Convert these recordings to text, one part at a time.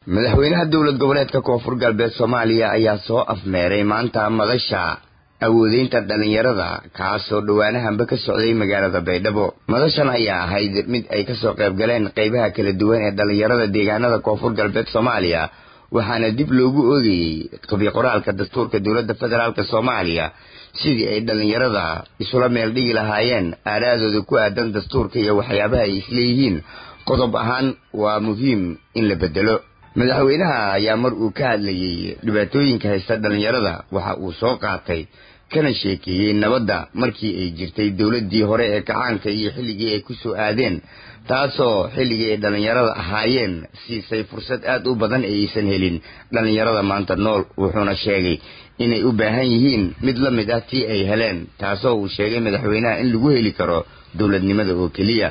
madaxweynaha dowlad goboleedka koonfur galbeed soomaaliya ayaa soo afmeeray maanta madasha awoodeynta dhallinyarada kaasoo dhowaanahanba ka socday magaalada baydhabo madashan ayaa ahayd mid ay kasoo qayb galeen qeybaha kala duwan ee dhallinyarada deegaanada koonfur galbeed soomaaliya waxaana dib loogu oogayey qabi qoraalka dastuurka dowladda federaalk soomaaliya sidii ay dhallinyarada isula meel dhigi lahaayeen aaraadooda ku aadan dastuurka iyo waxyaabaha ay isleeyihiin qodob ahaan waa muhiim in la bedelo madaxweynaha ayaa mar uu ka hadlayey dhibaatooyinka haysta dhallinyarada waxa uu soo qaatay kana sheekeeyey nabadda markii ay jirtay dowladdii hore ee kacaanka iyo xilligii ay ku soo aadeen taasoo xilligii ay dhallinyarada ahaayeen siisay fursad aad u badan ee aysan helin dhallinyarada maanta nool wuxuuna sheegay inay u baahan yihiin mid la mid ah tii ay heleen taasoo uu sheegay madaxweynaha in lagu heli karo dowladnimada oo keliya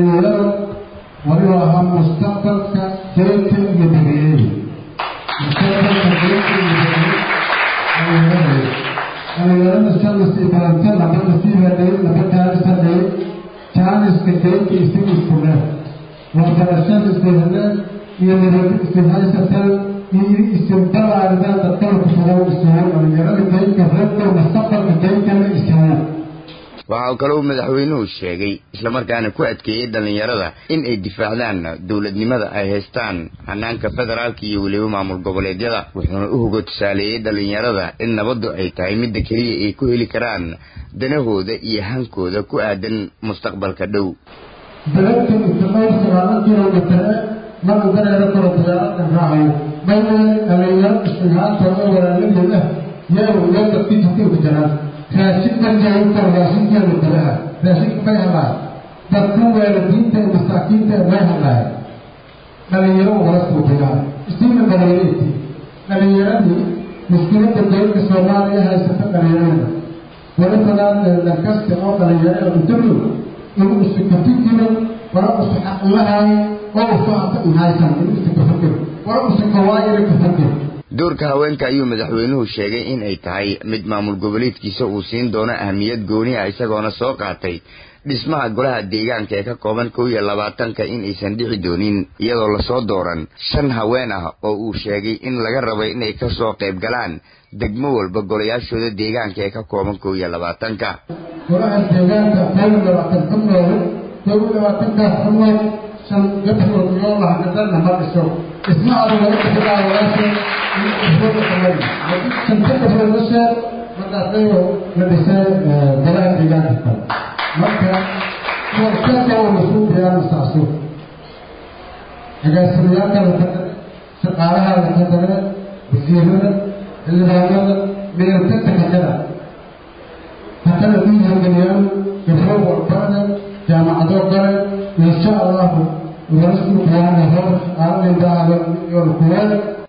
wuxuu ahaa mustaqbalka deynta iyo dabeeyey mustaqbalka deynta iyo dabeeyey dhalinyarada sanadka ibaanta laba nasiib hadhay laba jaanis hadhay jaaniska deynta isaga isku leh waxbarashada isihadeen iyo nabadi isihaysateen iyo isinbalaaridan dadkala kusugan isugu dhalinyarada deynta reebka mustaqbalka deyntana isigu waxa kaloo madaxweynuhu sheegay islamarkaana ku adkeeyey dhallinyarada in ay difaacdaan dowladnimada ay haystaan hanaanka federaalka iyo weliba maamul goboleedyada wuxuuna u hogo tusaaleeyey dhallinyarada in nabaddu ay tahay midda keliya ay ku heli karaan danahooda iyo hankooda ku aadan mustaqbalka dhow beledka istimar sagaala kilomitare mana dareero karo diyaaradan raacayo mayne dhalinyaro istighaantooda walaaladooda yeew iyo dadki jirtay ku jiraan raashin marjaainta raashinkeeda kalaha raashinka may helaan dadku waalidiinta ee masaakiinta may helaan dhalinyaro wala suubiyaa isiina dhalinyarati dhalinyaradii muskilada dowladda soomaaliya haysata dhalinyarada wali badan lankasta oo dhalinyarada udalo inuu isu kafikiro wala usu xaqlahayo oo usu hata ihaysan inuu isu kafakiro wala usu kawaayana kafakiro doorka haweenka ayuu madaxweynuhu sheegay in ay tahay mid maamul goboleedkiisa uu siin doono ahmiyad gooni ah isagoona soo qaatay dhismaha golaha deegaanka ee ka kooban kow iyo labaatanka in aysan dhici doonin iyadoo lasoo dooran shan haween ah oo uu sheegay in laga rabay inay kasoo qayb galaan degmo walba golayaashooda deegaanka ee ka kooban kow iyo labaatanka golaha deegaanka kow iyo labaatan ka nool kow iyo labaatankaas ka nool shan gabdhood yoo lahgadana ma dhiso dhismahaada laga bixiyaa walaasha shanta gabdhood la sheeg markaasayo la dhisay golaha deegaanka kale marka warkaka oo lasuu biyaana saaso agaasimayaalka la kadare shaqaalaha la kadare wasiirada xildhibaanada meelkasta kadara hakana dhiihageliyaan gabdho walbana jaamacado gale insha allahu wala suu biyaana hor aalindaalo iyo kuweel